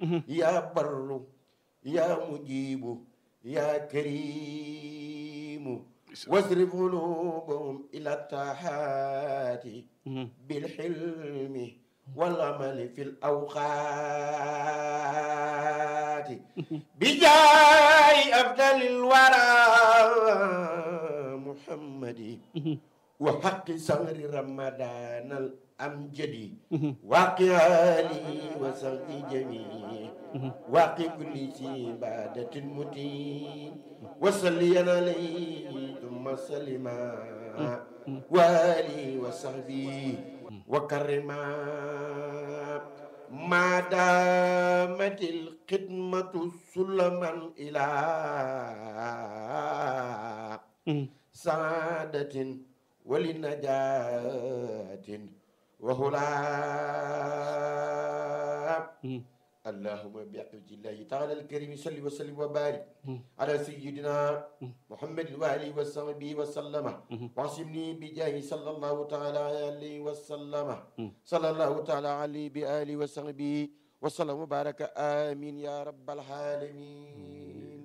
yaa barru yaa mujibu yaa karimu wasrif qulubahum ila taxaati bilxilmi walamali fi lawqaati bijaayi afdalil wara muhammadi wa xaqi sahri ramadanal amjadi waqi ali wa sahbi jamii waqi kulli sibadatin mutin wasalliyan alayhi thumma salima wali wa sahbi wa karima ma damatil xidmatu sulaman ila saadatin wali najaatin wa hulaab allahuma bi aqwatillahi taala alkarimi salli wa sallim wa barik ala sayidina muhammadin wa alihi wa sahbihi wa sallama wasimni bi jaahi sallallahu taala alayhi wa sallama sallallahu taala alayhi bi alihi wa sahbihi wa sallam wa baraka amin ya rabbal alamin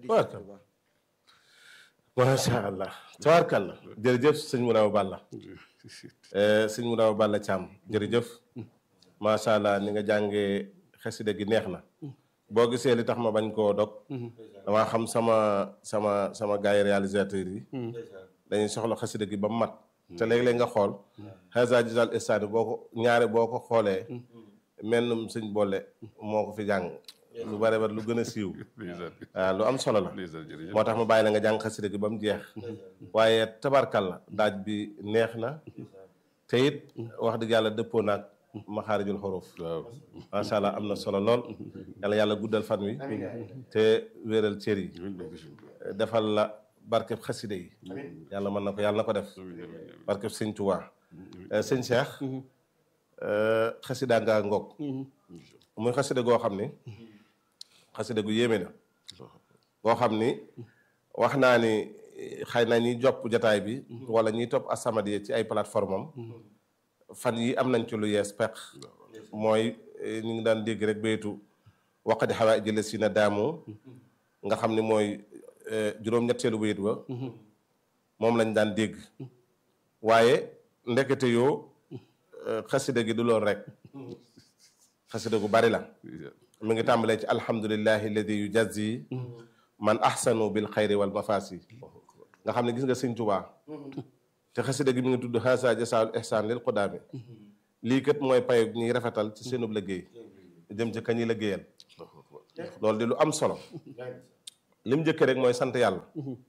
macha allah tabarkalla jërëjëf sëñ Mouraw Balla sëñ Mouraw Balla Thiam jërëjëf macha allah ni nga jàngee xasida gi neex na boo gisee li tax ma bañ koo dog damaa xam sama sama sama gars yi réalisateurs yi dañuy soxla xasida gi ba mu mat te léeg-léeg nga xool xasa gisal istani boo ko ñaare boo ko xoolee mennum sëñ boole moo ko fi jàng lu bare bare lu gën a siiw waaw lu am solo la moo tax ma bàyyi la nga jàng xasida gi ba mu jeex waaye tabarkal la daaj bi neex na te it wax dëgg yàlla dëppoo naag maxaarijul xuruf macha allah am na solo lool yàlla yàlla guddal fan wi te wéeral cër yi defal la barkeb xasida yi yàlla mën na ko yàlla na ko def barkeb sëñ Tuubaa sëñ Cheikh xasida nga ngoog muy xasida goo xam ni xasida gu yéeme na goo xam ni wax naa ni xëy na ñiy jopp jataay bi wala ñiy topp As-Samadiyya ci ay plateforme am fan yi am nañ ci lu yees peq mooy ñu ngi daan dégg rek baytu waqadi xawaa jële si na daamu nga xam ni mooy juróom-ñetteelu bayit ba moom lañ daan dégg waaye ndekete yoo xasida gi du loolu rek xasida gu bari la mi ngi tàmbalee ci alhamdulillahi alladi yujazi man ahsanu bil xayri wal mafasi nga xam ne gis nga sëñ Tuubaa te xasida gi mi ngi tudd xasa jasaul ihsan lil qudaami lii kat mooy payo ñuy rafetal ci seenub liggéey jëm ci kañuy liggéeyal loolu di lu am solo lim njëkkee rek mooy sant yàlla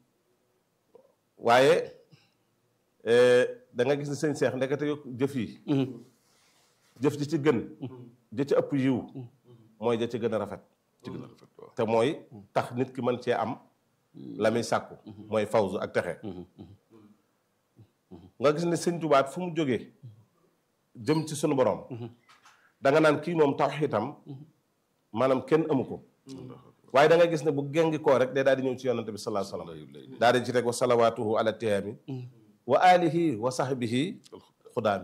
waaye da nga gis ne sëñ Seex ndekete yo jëf yi jëf ji ci gën ja ci ëpp yiw mooy ja ci gën a rafet te mooy tax nit ki mën cee am la muy sàkku mooy fawzu ak texe nga gis ne sëñ Tuubaa fu mu jógee jëm ci sunu borom da nga naan kii moom tawxiitam maanaam kenn amu ko waaye da nga gis ne bu gengi koo rek day daal di ñëw ci yonante bi salaa salaam daal di ci rek wa salawaatuhu ala tiyaami wa alihi wa sahbihi xudaami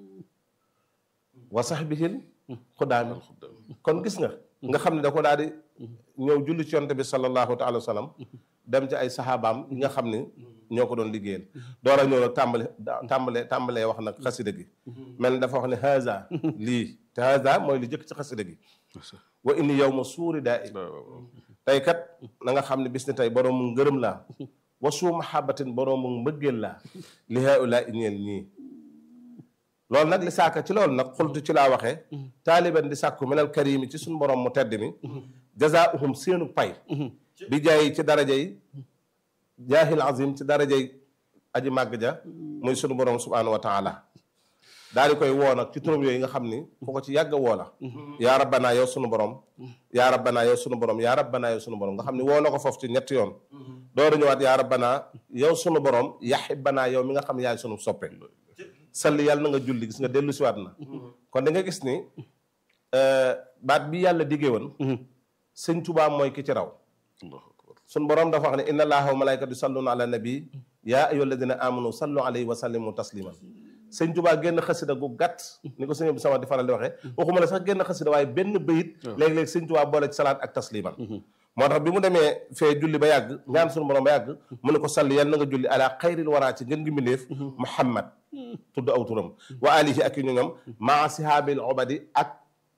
wa sahbihil xudaami kon gis nga nga xam ne da ko daal di ñëw julli ci yonante bi sallallahu taala wa sallam dem ci ay saxaabaam yi nga xam ne ñoo ko doon liggéeyal door a ñëw nag tàmbale tàmbale tàmbalee wax nag xasida gi mel ni dafa wax ne haza lii te haza mooy li jëkk ci xasida gi wa inni yow ma suuri daa i tey kat na nga xam ne bis ni tey boroomu ngërëm laa wa suu mahabatin boroomu mbëggeel laa li haula i ñeel ñii loolu nag li saaka ci loolu nag xultu ci laa waxee taaliban di sàkku minal karimi ci suñu borom mu tedd mi jazaauhum seenu pay bi jaay ci daraja yi jaahil azim ci daraja yi aji màgg ja muy sunu borom subhanahu wa taala daal di koy woo nag ci turam yooyu nga xam ni ku ko ci yàgg a woo la yaa rabbanaa yow sunu borom yaa rabbanaa yow sunu borom yaa rabbanaa yow sunu borom nga xam ni woo na ko foofu ci ñetti yoon dooru ñëwaat yaa rabbanaa yow sunu borom yaxibbanaa yow mi nga xam yaay sunu soppe salli yàlla na nga julli gis nga dellu siwaat na kon da nga gis ni baat bi yàlla diggee woon sëñ Tuubaa mooy ki ci raw sun borom dafa wax ne inna allaha wa malaikatu yusalluna ala nabi yaa ayyuha alladina amanu sallu alayhi wa sallimu tasliman sëñ Tuubaa génn xasida gu gàtt ni ko sëñ bi sama di faral di waxee waxuma la sax génn xasida waaye benn bayit léeg-léeg sëñ Tuubaa boole ci salaat ak tasliman moo tax bi mu demee fee julli ba yàgg ñaan suñu borom ba yàgg mu ne ko salli yal na nga julli ala xayril waraa ci ngën gi mbindéef Muhammad tudd aw turam wa alihi ak yu ñoñom maa sihaabil obadi ak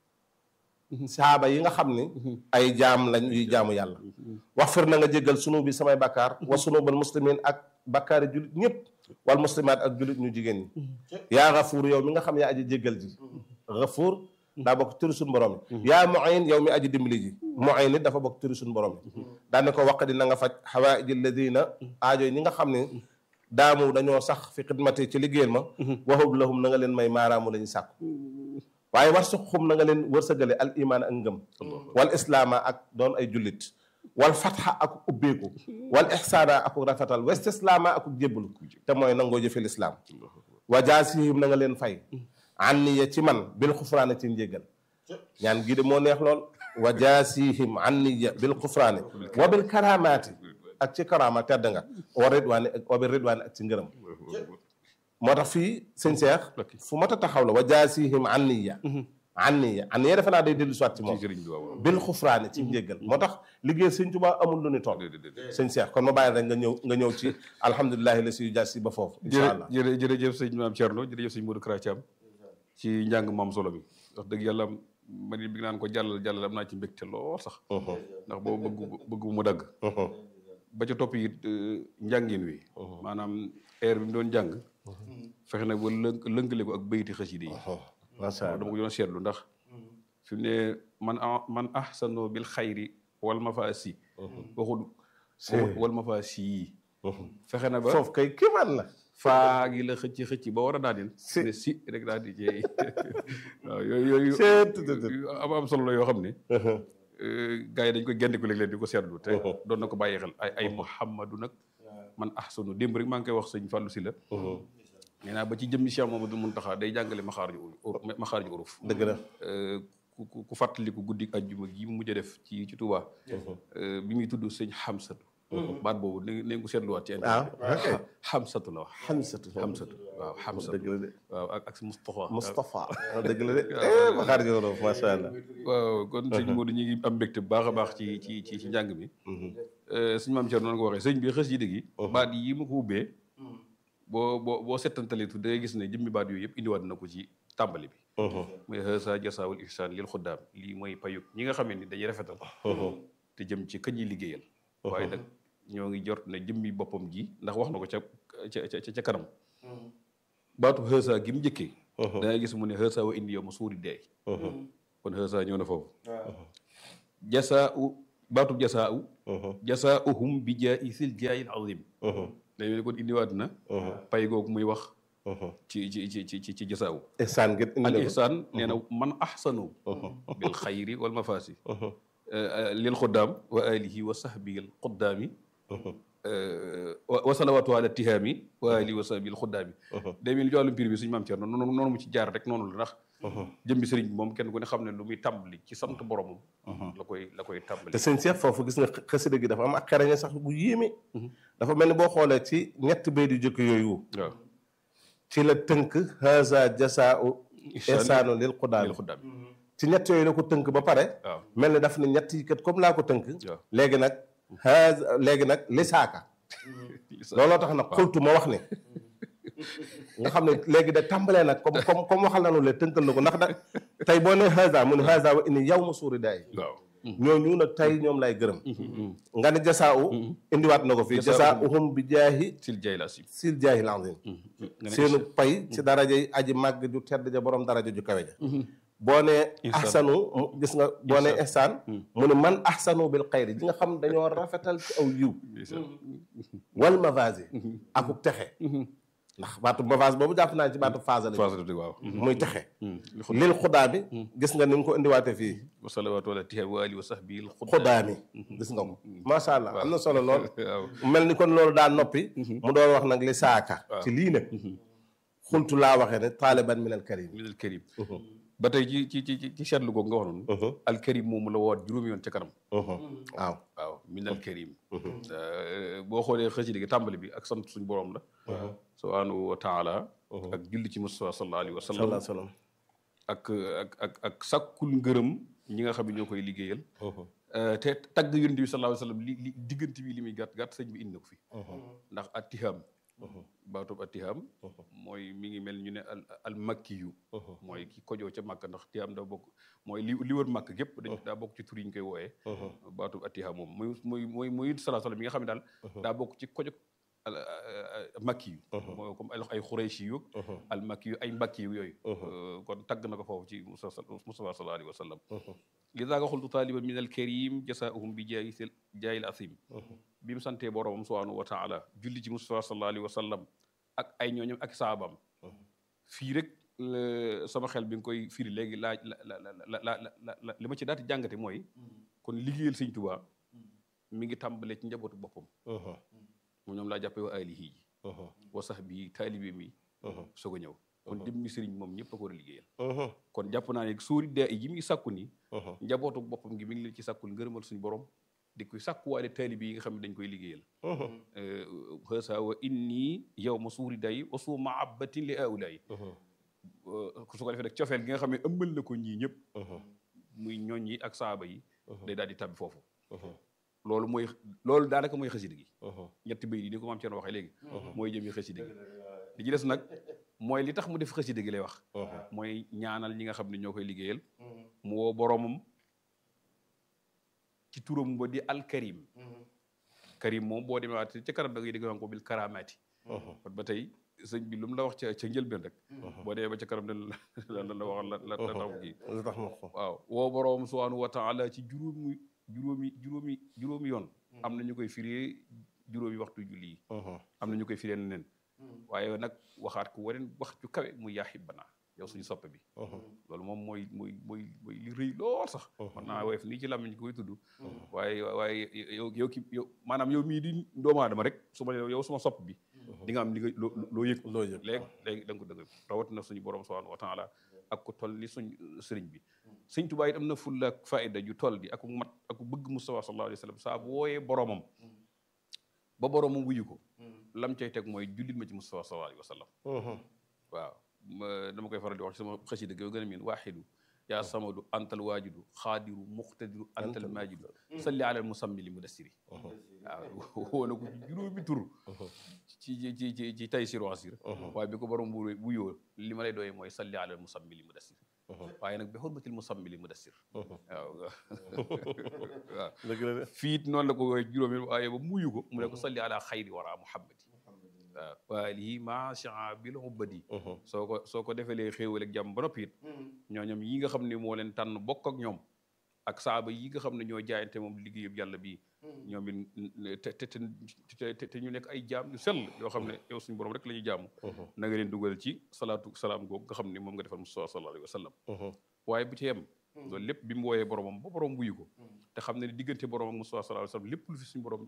sahaaba yi nga xam ni ay jaam lañ yuy jaamu yàlla wax fir na nga jéggal sunu bi samay bakkaar wa sunubal muslimin ak bakkaari jullit ñëpp wal muslimaat ak jullit ñu jigéen ñi yaa gafuur yow mi nga xam yaa aji jéggal ji gafuur daa bokk turi suñu borom yi yaa muin yow mi aji dimbali ji muin it dafa bokk turi suñu borom yi daane ko waq di na nga faj xawaaiji alladina aajo yi ñi nga xam ne daamu dañoo sax fi xidmati ci liggéeyal ma waxub lahum na nga leen may maaraamu la ñu sàkku waaye war su xum na nga leen wërsëgale al imaan ak ngëm wal islaama ak doon ay jullit wal fatxa ak ubbeeku wal ixsaana ak rafetal wa istislaama ak jébbalu te mooy nangoo jëfe lislaam wa jaasihim na nga leen fay anniya ci man bil xufraane ci njéggal ñaan gii de moo neex lool wa jaasihim anniya bil xufraane wa bil karamaati ak ci karama tedd nga wa ridwaani ak wa bil ridwaani ak ci ngërëm moo tax fii sëñ Seex fu mat a taxaw la wa jaasihim anniya anniya anniya defe naa day dellu soit ci moom bil xufraane ci njéggal moo tax liggéey sëñ Tuubaa amul lu ni toll sëñ Seex kon ma bàyyi rek nga ñëw nga ñëw ci alhamdulilahi la si jaasi ba foofu incha allah jërë jërëjëf sëñ maam Thierno jërëjëf sëñ Modou Kara Thiam ci njàng maam solo bi wax dëgg yàlla man bi naan ko jàllal jàllal am naa ci mbégte lool sax ndax boobu bëgg bëgg mu dagg ba ca topp it njàngin wi maanaam air bi mu doon jàng fexe nag ba lënk lënkale ko ak bayti xasida yi macha allah dama ko doon seetlu ndax fi mu ne man a man ahsano bil xayri wal mafaasi waxul wal mafaasi yi fexe na ba foofu kay kiimaan la faa gi la xëcc xëcc ba war a daaneel ne si rek daal di jeey waaw yooyu yooyu am am solo la yoo xam ne gars yi dañ koy génn ko léeg-léeg di ko seetlu te doon na ko bàyyi xel ay ay Muhammadu nag man ahsanu démb rek maa ngi koy wax sëñ Fallou Sylla nee naa ba ci jëmmi Cheikh Mamadou Muntaxa day jàngale maxaarju maxaarju uruf dëgg la ku ku fàttaliku guddi ajjuma gi mu mujj a def ci ci Touba bi muy tudd sëñ Xamsatu baat boobu na ngeen ko seetluwaat ci internet Xamsatu la wax xamsatu Xamsatu waaw Xamsatu dëgg la de waaw ak ak si Moustapha Moustapha dëgg la de ma xaar joro macha allah waaw kon sëñ Modou ñu ngi am mbégte bu baax a baax ci ci ci ci njàng mi sëñ maam Thierno noonu ko waxee sëñ bi xës yi dëgg yi baat yi ma ko ubbee boo boo boo settantalitu da ngay gis ne jëmmi baat yooyu yëpp indiwaat na ko ci tàmbali bi muy hasa jasaawul ihsaan lil xuddaam lii mooy payug ñi nga xamee ni dañuy rafetal te jëm ci kañ yi liggéeyal waaye nag ñoo ngi jort ne jëmmi boppam ji ndax wax na ko ca ca ca kanam baatu hasa gi mu njëkkee da ngay gis mu ne hasa wa indi yow ma suuri deey kon hasa ñëw na foofu jasaa u baatu jasaa u jasaa uhum bi jaa isil jaayil azim day mel ni kon indiwaat na pay googu muy wax ci ci ci ci ci jasaawu ihsaan ngeen indi al na ko ihsaan nee na man ahsanu bil xayri wal mafaasi lil xuddaam wa alihi wa sahbi al xuddaami wa salawatu ala tihaami wa alihi wa sahbi al xuddaami day mel ni ci wàllum pir bi suñu maam Thierno noonu noonu mu ci jaar rek noonu la ndax jëmbi sëriñ bi moom kenn ku ne xam ne lu muy tàmbali ci sant boromam la koy la koy tàmbali te sëñ Cheikh foofu gis nga xasida gi dafa am ak xereñe sax bu yéeme dafa mel ni boo xoolee ci ñetti bay di jëkk yooyu waaw ci la tënk haza jasaau ihsaanu lil xudaam lil xuddaam ci ñett yooyu la ko tënk ba pare waaw mel ni daf ne ñett yi kat comme laa ko tënk waaw léegi nag haza léegi nag lisaaka looloo tax nag xultu ma wax ne nga xam ne léegi da tàmbalee nag comme comme comme waxal nañu le tënkal na ko ndax da tey boo nee haza mu ne haza wa inni yow ma suuri daay waaw ñooñu nag tey ñoom lay gërëm nga ne jasaau indiwaat na ko fii jasaauhum bi jaahi sil jay la si sil jaahi lazim seenu pay ci daraja yi aji màgg ju tedd ja borom daraja ju kawe ja boo nee Ihsaan. ahsanu mu gis nga boo nee ihsaan mu ne man ahsanu bil xayri ji nga xam dañoo rafetal ci aw yiw wal mavasi akuk texe ndax baatu mavase boobu jàpp naa ci baatu phase la phase waaw muy texe lil xudaa bi gis nga ni mu ko indiwaate fii wa salawaatu ala tihaami wa alihi wa sahbi al xudaa mi gis nga ko macha allah am na solo lool waaw mel ni kon loolu daa noppi mu doon wax nag li saaka ci lii nag xultu laa waxee ne taaliban min al karim min al karim ba tey ci ci ci ci seetlu googu nga wax noonu al karim moomu la woot juróomi yoon ca kanam waaw waaw minal karim boo xoolee xasida gi tàmbali bi ak sant suñu borom la subhanahu wa taala ak julli ci Mustafa sallallahu alayhi wa sallam sallallahu alayhi wa sallam ak ak ak ak sàkkul ngërëm ñi nga xam ne ñoo koy liggéeyal te tagg yonent bi sallallahu alayhi wa sallam li li diggante bi li muy gàtt gàtt sëñ bi indi na ko fi ndax attiham baatub attiham mooy mi ngi mel ñu ne al al makki yu mooy ki kojoo ca màkk ndax tiham daa bokk mooy li li wër màkk gépp dañ daa bokk ci tur yi ñu koy wooyee baatub attiham moom muy muy muy muy sallallahu alayhi wa sallam mi nga xam ne daal daa bokk ci kojo makki yu mooy comme ay ay xurayshi yu al makki yu ay mbakki yu yooyu kon tagg na ko foofu ci Mustafa sallallahu alayhi wa sallam lidaa nga xultu taaliban min al karim jasaahum bi jaayi jaayil asim bi mu santee boroomam subhanahu wa taala julli ci Mustafa sallallahu alayhi wa sallam ak ay ñooñam ak saabam fii rek sama xel bi nga koy firi léegi laaj la la la la la li ma ci daati jàngate mooy kon liggéeyal sëñ Tuubaa mi ngi tàmbalee ci njabootu boppam mu ñoom laa jàppee wa alihi ji wa sahbi taalibe mi soog a ñëw kon dem mi sëriñ moom ñëpp a ko war a liggéeyal kon jàpp naa ne sóori daa yi mi ngi sàkku ni njabootu boppam gi mi ngi leen ci sàkkul ngërëmal suñu borom di koy sàkkuwaale taalibe yi nga xam ne dañ koy liggéeyal xësa wa inni yow ma suuri day wa suu maabatin li aulayi su ko defee nag cofeel gi nga xam ne ëmbal na ko ñii ñëpp muy ñooñ yi ak saaba yi day daal di tabbi foofu loolu mooy loolu daanaka mooy xasida gi ñetti bay yi ni ko maam Thierno waxee léegi mooy jëmi xasida gi li ci des nag mooy li tax mu def xasida gi lay wax mooy ñaanal ñi nga xam ne ñoo koy liggéeyal mu woo boroomam ci turam ba di alkarim karim moom boo demee waat ca kanam da ngay dégg naan ko bil karamaati kon ba tey sëñ bi lu mu la wax ca ca njëlbeen rek boo demee ba ca kanam ne la la wax la la la tax kii lu tax ma ko waaw woo boroom subhanahu wa taala ci juróomi juróomi juróomi juróomi yoon am na ñu koy firee juróomi waxtu julli yi am na ñu koy firee neneen waaye nag waxaat ko waneen wax ju kawe muy yaa xibbana yow suñu soppe bi loolu moom mooy mooy mooy mooy li rëy lool sax man naa woyof nii ci làmmiñ koy tudd waaye waaye yow yow ki yow maanaam yow mii di doomu aadama rek su ma yow suma sopp bi di nga am li nga loo loo yëg loo yëg léegi léegi da nga ko dëgg rawatina suñu borom subhanahu wa taala ak ko toll ni suñ sëriñ bi sëñ Tuubaa it am na fulla ak faayda ju toll di ak mat ak bëgg Mustafa sallallahu alayhi wa sallam saa bu wooyee boromam ba boromam wuyu ko lam cay teg mooy jullit ma ci Mustafa sallallahu alayhi wa sallam waaw dama koy faral di wax ci sama xasida gi gën a miin waaxidu yaa samadu antal waajidu xaadiru muqtadiru antal maajidu salli alal musammili mudassiri waaw woo na ko ci juróomi tur ci ci ci ci tay sir wasir waaye bi ko borom bu wuyoo li ma lay doyee mooy salli alal musammili mudassir waaye nag bi xurmatil musammili mudassir waaw waaw dëgg la de fiit noonu la ko woowee juróomi waaye ba muyu ko mu ne ko salli ala xayri wara muhammadi waaw waalihi macha bil ubbadi soo ko soo ko defelee xéewal ak jàmm ba noppi it ñooñam yi nga xam ne moo leen tànn bokk ak ñoom ak saaba yi nga xam ne ñoo jaayante moom liggéeyub yàlla bii ñoom it te te te te ñu nekk ay jaam yu sell yoo xam ne yow suñu borom rek la ñuy jaamu na nga leen dugal ci salaatu salaam googu nga xam ne moom nga defal Mustafa sallallahu alayhi wa sallam waaye bu ci yem loolu lépp bi mu wooyee boromam ba borom wuyu ko te xam ne ni diggante borom ak Mustafa sallallahu alayhi wa sallam lépp lu fi suñu borom